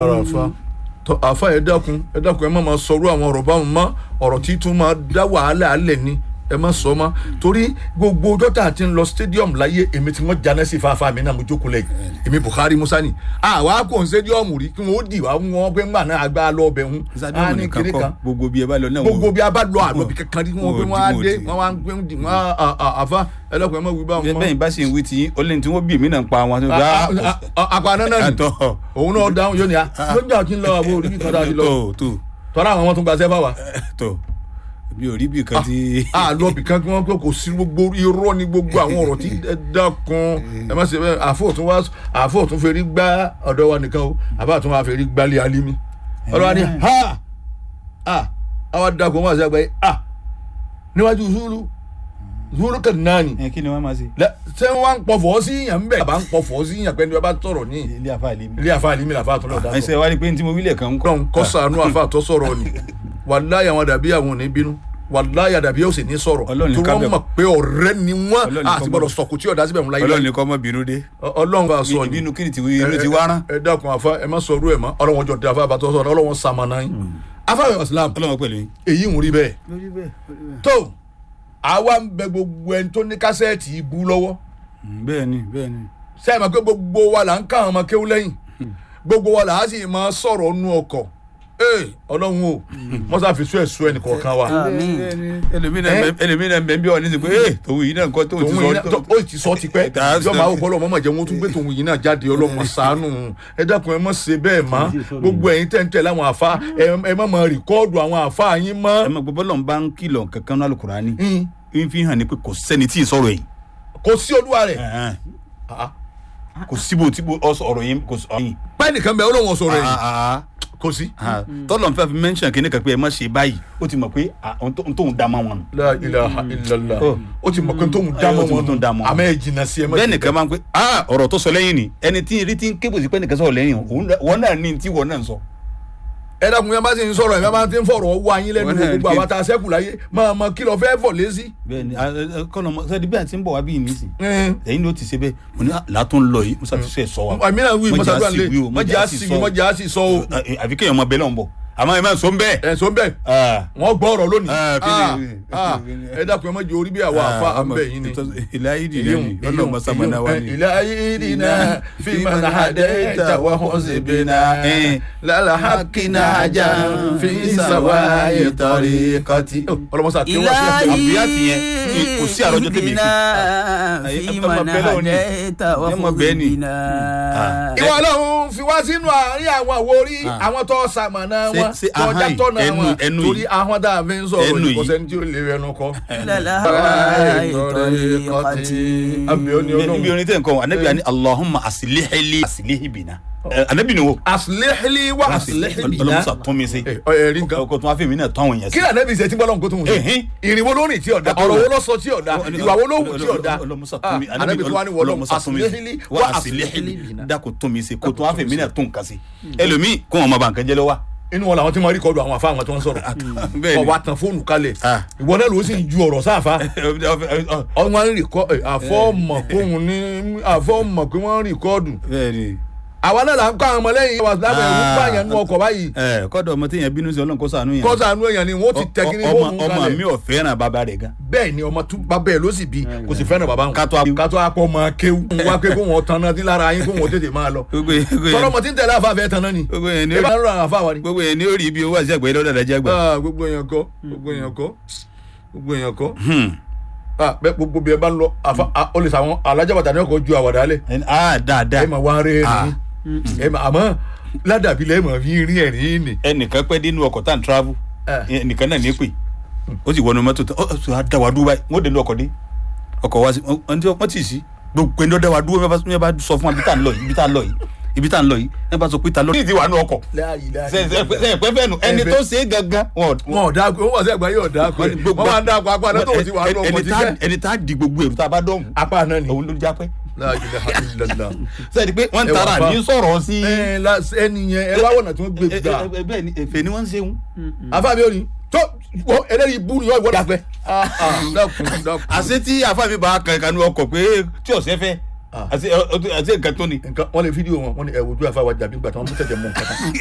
ara àfa tọ àfa ẹ dákun ẹ dákun ẹ má máa sọrú àwọn ọ̀rọ̀ báwọn mọ́ ọ̀rọ̀ tí tún máa dá wàhálà alẹ̀ ni ẹ má sọ mọ́ torí gbogbo dọ́tà ti ń lọ stadium láyé èmi tí wọ́n jáná sí fáfá mi náà mo jókòó lẹ́yìn èmi Buhari Musa ni àwa kò ń stadium rí kí wọ́n ó dì wá wọn pé ńgbà náà agbá lọ ọbẹ̀ ń sádọ́ọ̀mù nìkan kọ́ gbogbo bí ẹ bá lọ náà gbogbo bí a bá lọ àlọ́ bí kankan rí wọn pé wọ́n á wọn ò dé dì. wọ́n wá ń gbé ń dì wọ́n àfa ẹ dákun ẹ má wí báwọn mọ́ bẹ́ẹ̀ bá sì ń wí tí ó lẹ́yìn tí wọ́n bí èmi náà ń pa wọn. tó bá àpàná náà ni àtọ̀ òun náà dáhùn yóò ní a lójú àti ńlọ àwọn orí kan dáa ti lọ tó tó tọ́lá àwọn ọmọ tó gba sẹ́fà wa tó bí orí bí kan ti. àlọ́ bì kan kí wọ́n pé kò sí gbogbo irọ́ ní gbogbo àwọn ọ̀rọ̀ tí ẹ dákun ẹ má ṣe bẹ́ẹ̀ àfọ̀tún wá àfọ̀tún fèrè gbá ọ̀dọ̀ wa nìkan o àbáàtún wa fèrè gbálẹ̀ alimi ọlọ́wà ni ha ha àwa dákun wọn àti àgbáyé ha níwájú zulu zulu kan náà ni ẹ kí ni wọ́n máa ṣe. Lẹ- ṣé wọ́n ń pọ̀fọ̀ sí yàn ń bẹ̀ àbá ń pọ̀fọ̀ sí yàn pé ní wọ́n bá sọ̀rọ̀ ní ilé àfa àlemi. ilé àfa alimi làfa àtúnlọ̀ dákọ̀ ẹsẹ̀ wá rí pé ní tí mo wílẹ̀ kan ń kọ́. kọ́n kọ́ sànú àfa àtọ́ sọ̀rọ̀ ni wàláyà àwọn dàbí àwọn ò ní bínú wàláyà dàbí ó sì ní sọ̀rọ̀ Ọlọ́run ní tí ká wọ́n bẹ̀- mọ̀ pé ọ̀rẹ́ ni wọ́n Ọlọ́run ní àti ká gbọ́dọ̀ bẹ̀- sọ̀kù tí ọ̀dà síbẹ̀ ńlá ọlọ́run ilé ní kọ́ mọ́ bínú dé. ọlọ́run bá sọ ni ìbínú kí ni ti inú ti wá rán. ẹ dákun àfa ẹ má sọ ọdún ẹ mọ́ ọlọ́run jọ dé àfa àbátọ́ sọ̀rọ̀ ọlọ́run sàmànà yín afa islam ọlọ́run pẹ̀lú yín. èyí ń rí bẹ́ẹ̀ lórí bẹ́ẹ̀ lórí bẹ́ẹ̀. tó àwa ń bẹ gbogbo ẹni tó ní kásẹ̀tì ibú lọ́wọ́ bẹ́ẹ̀ ni bẹ́ẹ̀ ni. sẹ́yìn máa pé gbogbo wa là ń ká àwọn ọmọ kéwú lẹ́yìn gbogbo wa là á sì máa sọ̀rọ̀ nú ọkọ̀ ee ọlọ́run o mọ́sá fi sún ẹ̀sùn ẹnì kọ̀ọ̀kan wa ẹlòmínà bẹ̀ ń bí wọn ní sè pé ee tòun yìí náà nǹkan tóun ti tòun yìí náà sọ. tó- ó ti sọ tipẹ́ Tá- yọ máa wò pọ́ lọ́mọ jẹ́ wọn tún gbé tòun yìí náà jáde ọlọ́mọ ṣàánú ẹ dákun ẹ má ṣe bẹ́ẹ̀ mọ́ gbogbo ẹ̀yin tẹ́ ń tẹ̀ láwọn àfa ẹ- ẹ má máa rìkọ́ọ̀dù àwọn àfa yín ẹ mọ́ mọ̀ gbogbo lọ́n bá ń kìlọ̀ kankan náà Al-Qur'ani Hmm. ń fi hàn ní pé kò sẹ́ni tí ì sọ̀rọ̀ yìí. kò sí olúwa rẹ̀ Ẹ̀hẹ́n. kò síbo tí mo ọ̀rọ̀ yìí kò sọ yìí. pẹ́ nìkan bẹ́ẹ̀ ọlọ́wọ́n sọ̀rọ̀ yìí kò sí. tọ́lọ̀ ń fẹ́ fi mẹ́ńṣàn kí ní kan pé ẹ má ṣe báyìí ó ti mọ̀ pé ah, ohun tó- ohun tóun dá mọ́ wọn nù. La ilaha illallah Oh. ó ti mọ̀ pé tóun dá Ó mọ́ ti mọ̀ wọn tóun dá mọ́ wọn. àmọ́ ẹ jìnnà sí ẹ má bẹ́ẹ̀ ṣe nìkan máa ń pẹ́ ah ọ̀rọ̀ tó sọ lẹ́yìn ni ẹni tí rí tí ń kébù sí pé nìkan sọ̀rọ̀ lẹ́yìn òun náà- wọn náà ní tí wọn náà ń sọ. ẹ dákun yẹn bá sì ń sọ̀rọ̀ ẹ bá ti ń fọ̀rọ̀ wá yín lẹ́nu Wọ́n náà gbogbo kí- àwọn tá a sẹ́kù láyé máa mọ kí lọ fẹ́ fọ̀ lésì. bẹ́ẹ̀ni kọlọ mọ sẹdi bí a ti ń bọ̀ wá bí ìnísì ẹ̀yin ló ti ṣe bẹ́ẹ̀ mo ní látún lọ yìí musa ti sẹ sọ wa. àmì náà wí Mọ̀jà mọ́sàdúrà sí lé wí o, mọ́jà á sì wí mọ́jà á sì sọ o Ẹ, àfi kéèyàn mọ bẹ́ẹ̀ lọ́n bọ̀ àmọ́ ẹ máa sọ ń bẹ́ẹ̀. ẹ̀ sọ bẹ́ẹ̀ Ah. wọ́n gbọ́ ọ̀rọ̀ lónìí Ah, kí ni- Ah, ah, ẹ dákun ẹ má jẹ́ orí bí àwọn àfa àmbẹ̀ yìí ni. ilé ayé di náà ni ọlọ́run mọ sábàánà wa ni. ilé ayé dina fi mana hadẹ ta wa hosẹ bina lala hakina ja fi sawa itari kati. ọlọmọsá kí wọn sí ẹgbẹ àbúyá ti yẹn, kò sí àròjọ tèmi fi. fi ẹ máa mana bẹ lọ́wọ́ ni. hadayta wa Ẹ máa bẹ ni. khudina. Ah. ìwọ ọlọ́run fi wá sínú àárín àwọn àwòrí Ah. àwọn tó ṣamọ̀nà Ṣé- wọn ṣé tó ahọ́n yìí, jàtọ̀nà ẹnu- wọn ẹnu torí yìí. ahọ́n tá a fi ń sọ̀rọ̀ Ẹnu yìí kò yìí. sẹ́ni tí ó lè rẹnu kọ́. Lalahaytariqati. àbí ó ní níbi ọlọ́run. orin tẹ̀ ń kọ́ anabi ani alahuma asilihili asilihibina anabi ni wo. asilihili wa asilihili ọlọmọsà tún mi se. ẹ rí nǹkan. ọkọ tún wá fèmí náà tán àwọn èèyàn sí. kí lànà bí ìṣẹ́ tí bọ́lá nǹkan tó ń Ẹ̀hìn. sọ ìrìnwó ló rìn tí ọ̀dà ọ̀rọ̀ wo ló sọ tí ọ̀dà ìwà wo ló wù tí ọ̀dà ọlọmọsà tún mi ànábì tó wá ní wọlọ́mù ọlọmọsà tún mi se. asilihili wá wa asilihili asilihili dako tún mi se kó tún wá fèmí náà tún kàn sí. ẹlòmíì kó wọn ma ba nǹkan jẹ lọ wa. inú wọn làwọn tí wọn rí kọlu àwọn afáwọn tó ń sọ̀rọ̀ bẹ́ẹ̀ni. ọwọ́ àtàn fóònù kalẹ̀ Ah. ìwọ náà ló sì ń ju ọ̀rọ̀ sáfà ọwọ́n ń rìkọ́ àfọ́ọ̀mọ̀ kóhun ní àfọ́ọ̀mọ̀ pé wọ́n ń rìkọ́ọ̀dù bẹ́ẹ̀ni. àwa náà là ń kọ́ àwọn ọmọlẹ́yìn wa lábẹ́ ẹ̀rú Ah. pààyàn nú ọkọ̀ báyìí ẹ kọ́dọ̀ ọmọ téèyàn bínú sí ọlọ́run kó ṣàánú yẹn. kọ́sà àánú èèyàn ni wọ́n ti tẹ kíní ọmọ fóònù ọmọ mi kalẹ̀ ò fẹ́ràn bàbá rẹ̀ gan. bẹ́ẹ̀ ni ọmọ tún bàbá ẹ̀ ló sì bí kò sì fẹ́ràn bàbá wọn Kátó a- kátó akọ ọmọ kéwù wá pé kó wọn tan náà dín lára yín kó wọn tètè máa lọ gbogbo yẹn gbogbo tọ́lọ́ yẹn mọ̀ tí ń tẹ̀lé àfa fẹ́ tan náà ni gbogbo yẹn ní ẹ bá ń rọ àwọn àfa wa ni. gbogbo yẹn ní orí ibi owó àti àgbẹ̀ lọ́dọ̀ dájẹ́ gbà. Ah, gbogbo èèyàn kọ́ gbogbo èèyàn kọ́ gbogbo èèyàn kọ́ Ah, bẹ́ẹ̀ gbogbo bí ẹ bá ń lọ àfa ah, ó lè sàwọn alájàbàtà ní ọkọ̀ ju àwàdà lẹ̀ ah dáadáa ẹ máa wá rẹ́ Ah. ẹ̀rín ẹ máa àmọ́ ládàbí lẹ́ẹ̀ máa fi rí ẹ̀rín ni. ẹnìkan pẹ́ dénú ọkọ̀ tá à ń travel Ah. ẹnìkan náà ní pè ó sì wọnú mọ́tò tán ó sì wá dá wa dúró báyìí wọ́n dénú ọkọ̀ dé ọkọ̀ wa sí wọ́n tí wọ́n tì sí gbogbo ẹni ó dá wa dúró bí wọ́n bá sọ fún wa ibi tá à ń lọ yìí ibi tá à ń lọ yìí ibi tá à ń lọ yìí ẹ bá sọ pé ta ló ní ìdí wà nú ọkọ̀ sẹ́yìn pẹ́ fẹ́ nu ẹni tó ṣe é gangan wọn wọn ò dáa wọn wà sí àgbáyé ò dáa pé wọn máa ń dáa pa apá náà tó ti wà ní ọkọ̀ ẹni ti tá fẹ́ ẹni tá di gbogbo èrò tá a bá dọ̀hún apá náà ni. òun ló jápẹ́ La ilaha illallah. sẹ́yìn pé wọ́n ń Ẹ wà tara fa. ní sọ̀rọ̀ sí ẹ la ẹni yẹn ẹ wá wọ̀nà tí wọ́n gbé gbà bẹ́ẹ̀ ni èfè ni wọ́n ń ṣe wọn. afáàmì òní tó wọ eléyìí bú ni wọ́n ìwọ́dà dàpẹ́ dákun dákun. àṣé tí àfàmì bá kan ìkànnì ọkọ̀ pé tí ọ̀sẹ̀ fẹ́ Ah. àti àti nǹkan tó ni. nǹkan wọ́n lè fídíò wọn wọ́n ní ẹ̀wùjú àfàwà jàbí gbà tí wọ́n mú tẹ̀tẹ̀ mú nǹkan kan